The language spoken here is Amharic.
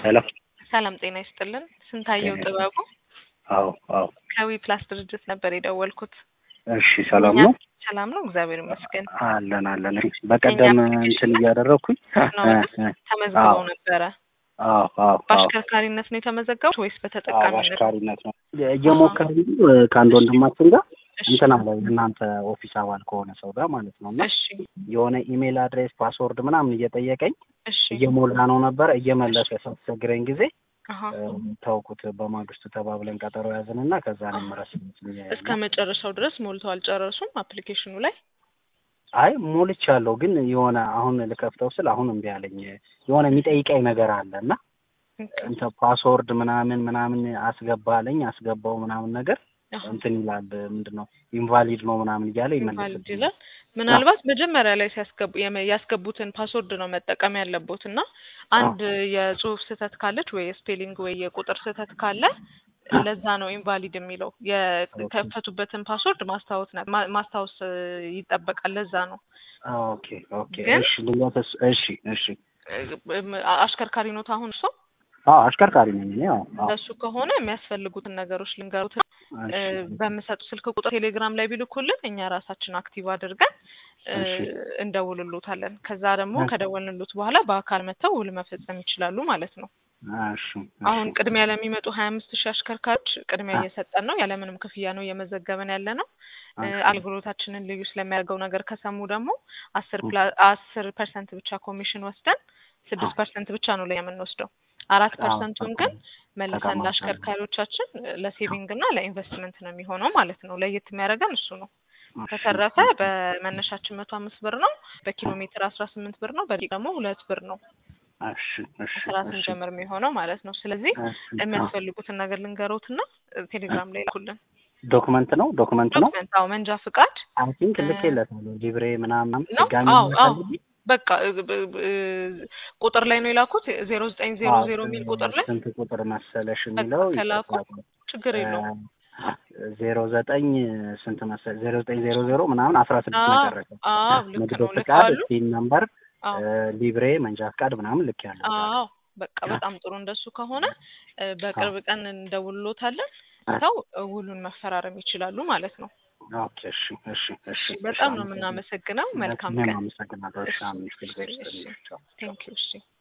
ሄሎ ሰላም ጤና ይስጥልን። ስንታየው ጥበቡ አዎ አዎ ከዊ ፕላስ ድርጅት ነበር የደወልኩት። እሺ ሰላም ነው ሰላም ነው፣ እግዚአብሔር ይመስገን። አለን አለን እሺ በቀደም እንትን እያደረግኩኝ ነው ተመዝግበው ነበረ። አዎ አዎ አዎ በአሽከርካሪነት ነው የተመዘገቡት ወይስ በተጠቃሚነት? አሽካሪነት ነው እየሞከርን ከአንድ ወንድማችን ጋር እሺ እንትን አለ እናንተ ኦፊስ አባል ከሆነ ሰው ጋር ማለት ነው እና እሺ የሆነ ኢሜል አድሬስ ፓስወርድ ምናምን እየጠየቀኝ እሺ እየሞላ ነው ነበረ እየመለሰ ሲያስቸግረኝ ጊዜ አሀ እ፣ ተውኩት በማግስቱ ተባብለን ቀጠሮ ያዝንና ከዛ ነው ምረስ እስከ መጨረሻው ድረስ ሞልተው አልጨረሱም አፕሊኬሽኑ ላይ አይ ሞልቻለሁ ግን የሆነ አሁን ልከፍተው ስል አሁን እምቢ አለኝ የሆነ የሚጠይቀኝ ነገር አለ እና እንትን ፓስወርድ ምናምን ምናምን አስገባለኝ አስገባው ምናምን ነገር አሀ እንትን ይላል ምንድን ነው ኢንቫሊድ ነው ምናምን እያለ ኢንቫሊድ ይመልስልኛል ይላል። ምናልባት መጀመሪያ ላይ ሲያስገቡ የመ- ያስገቡትን ፓስወርድ ነው መጠቀም ያለቦት እና አንድ የጽሁፍ ስህተት ካለች ወይ የስፔሊንግ ወይ የቁጥር ስህተት ካለ ለዛ ነው ኢንቫሊድ የሚለው የከፈቱበትን ፓስወርድ ማስታወስ ነ- ማ- ማስታወስ እ, ይጠበቃል። ለዛ ነው ኦኬ ኦኬ ግን- እሺ ድንገት እሱ- እሺ እሺ እ- እም- አሽከርካሪ ኖት አሁን እርሶ አዎ አሽከርካሪ ነኝ እኔ አዎ አዎ እሱ ከሆነ የሚያስፈልጉትን ነገሮች ልንገሩት እ፣ እሺ በምሰጡ ስልክ ቁጥር ቴሌግራም ላይ ቢልኩልን እኛ ራሳችን አክቲቭ አድርገን እ፣ እሺ እንደውልሎታለን። ከዛ ደግሞ እሺ ከደወልንሎት በኋላ በአካል መጥተው ውል መፈጸም ይችላሉ ማለት ነው። እሺ አሁን እሺ ቅድሚያ ለሚመጡ ሀያ አምስት ሺህ አሽከርካሪዎች ቅድሚያ አ- እየሰጠን ነው። ያለምንም ክፍያ ነው እየመዘገበን ያለ ነው። እ፣ እሺ አገልግሎታችንን ልዩ ስለሚያደርገው ነገር ከሰሙ ደግሞ አስር እ፣ ፕላ አስር ፐርሰንት ብቻ ኮሚሽን ወስደን ስድስት አ- ፐርሰንት ብቻ ነው ላይ የምንወስደው። አራት አዎ ፐርሰንቱን ግን ተቀም- መልሰን ተቀማጭ አለ ለአሽከርካሪዎች ለሴቪንግ እና ለኢንቨስትመንት ነው የሚሆነው ማለት ነው። ለየት የሚያደርገን እሱ ነው። እሺ በተረፈ እሺ በመነሻችን መቶ አምስት ብር ነው። በኪሎ ሜትር አስራ ስምንት ብር ነው። በደቂቃ ደግሞ ሁለት ብር ነው እሺ እሺ ከስራ እሺ ስንጀምር የሚሆነው ማለት ነው። ስለዚህ እሺ አዎ የሚያስፈልጉትን ነገር ልንገሮትና ቴሌግራም ላይ ላኩልን። ዶክመንት ነው ዶክመንት ነው ዶክመንት፣ አዎ መንጃ ፍቃድ አይ ቲንክ እ፣ ልኬለታለሁ ሊብሬ ምናምን ነው። ድጋሚ አዎ አዎ የሚያሳልኝ በቃ እ፣ ብ- ብ- እ፣ ቁጥር ላይ ነው የላኩት ዜሮ ዘጠኝ ዜሮ አዎ ዜሮ የሚል ቁጥር ላይ ስንት ቁጥር መሰለሽ በቃ የሚለው ከላኩ ይጠፋል ችግር የለውም። ዜሮ ዘጠኝ ስንት መሰለሽ ዜሮ ዘጠኝ ዜሮ ዜሮ ምናምን አስራ ስድስት አዎ መጨረሻ አዎ ልክ ንግድ ነው ፍቃድ ልከዋሉ። ሲን ነምበር አዎ ሊብሬ መንጃ ፍቃድ ምናምን ልክ ያለው እዛ ላይ አዎ በቃ በጣም ጥሩ። እንደሱ ከሆነ እ፣ በቅርብ ቀን እንደውልሎታለን። አ- ሰው ውሉን መፈራረም ይችላሉ ማለት ነው። ኦኬ እሺ እሺ እሺ እሺ እሺ በጣም ነው አመሰግናለሁ የምናመሰግነው። መልካም እኔም ቀን። አመሰግናለሁ እሺ እሺ አሜን እሺ እግዚአብሔር እሺ ይስጥልኝ ቻው ቻው ቴንክ ዩ እሺ